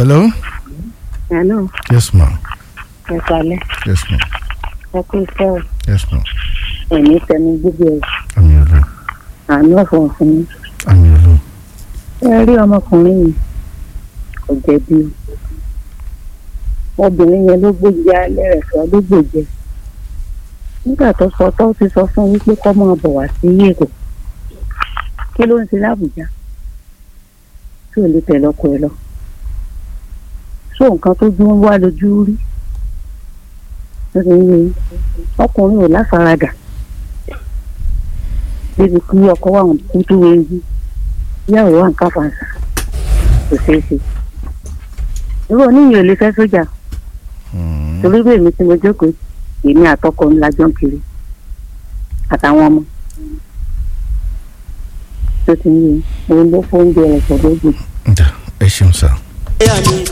hello. Hello, yes ma ẹ kalẹ̀, yes ma ẹ kú iṣẹ́ o, yes ma ẹ̀mí tẹnu gbogbo ẹ̀, àmì ọlọ àánú ọ̀fọ̀ fún mi. àmì ọlọ Ẹ rí ọmọkùnrin yìí, kò jẹ̀bi o. Obìnrin yẹn ló gbòjì alẹ́ rẹ̀ sọ ló gbòjẹ. Nígbà tó sọ tó ti sọ fún wípé kọ́ máa bọ̀ wá sí Èkó. Kí ló ń ṣe lábùjá? Tí ò lè tẹ̀lé ọkọ ẹ lọ. Sọ nǹkan tó dún wá lójú rí. Nítorí ọkùnrin ò láfaradà. Débi kí ọkọ wà ń kú tó wéyí. Ìyàwó wà ń káfàǹsà. Kò ṣeé ṣe. Irú oníyìn ò lè fẹ́ sójà. Torí bẹ́ẹ̀ mi tí mo jókòó, èmi àtọkọ ńlá jọ ń kiri. Àtàwọn ọmọ. Tó ti ń yé, òun ló fóúnjẹ rẹ̀ sọ̀dọ̀ gbòdì. ẹ ṣeun sá. ẹ̀yà mi